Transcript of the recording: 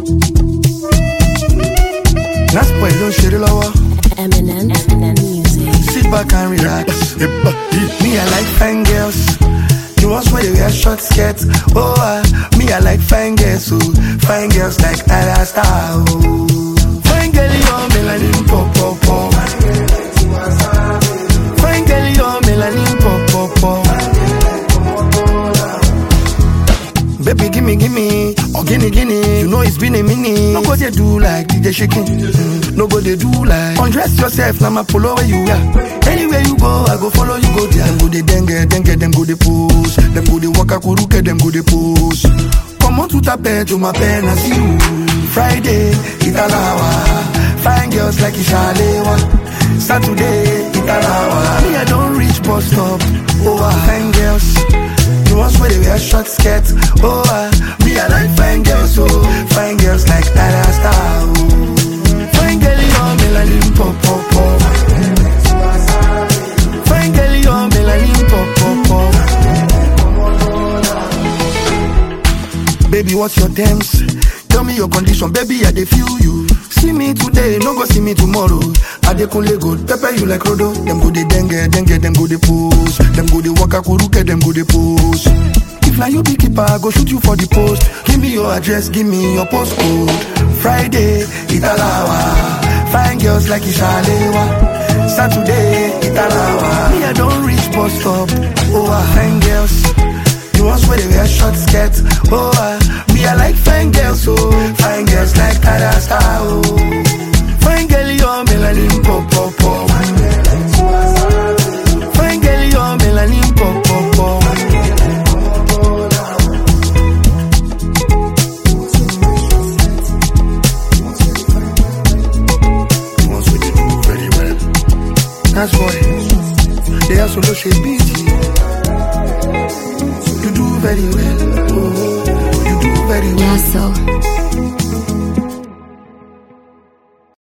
Last boy ló ń ṣeré lọ́wọ́. Eminem, Eminem music. Sit back and relax. Me, I like fine girls. The ones where they wear short skirts. Oh, uh, me, I like fine girls. Oh, fine girls like Ada Star. Oh, fine girl, you're melanin pop pop pop. Fine girl, you're melanin pop pop pop. Baby, gimme, gimme, or gimme, gimme. You know it's been a minute. No go they do like DJ shaking. Mm, No go they do like undress yourself. Now my polo where you are. Anywhere you go, I go follow you go there. Them go they dengue, dengue, them go they pose. Them go they waka kuruke, them go they pose. Come on to tape to my pen and see you. Friday, Italawa. Fine girls like Ishalewa. Saturday, Italawa. Me, I don't reach bus stop. Oh, ah, fine girls. The ones where they wear short skirts. Oh, uh, me, I like fine girls, oh. Fine girls like Ada Star, oh. Fine girl, you're melanin pop, pop, pop. Fine girl, you're melanin pop, pop, pop. Baby, what's your terms? Tell me your condition, baby, I dey feel you. See me today, no go see me tomorrow. I dey kunle go pepper you like Rodo. Them go dey dengue, dengue, them go dey pose. Them go dey waka kuruke, them go dey pose. If na you be keeper, I go shoot you for the post. Give me your address, give me your postcode. Friday, Italawa. Fine girls like Ishalewa. Saturday, Italawa. Me, I don't reach bus stop. Oh, ah, fine girls. The ones where they wear short skirts. Oh, uh, me, I like fine girls, oh. Fine girls like Ada Star, oh. Fine girl, you're melanin pop, pop, pop. Fine girl, you're melanin pop, pop, pop. The ones where they do very well. That's why they are solo shape beat. You do very well. Oh, you do very well. Yeah, so.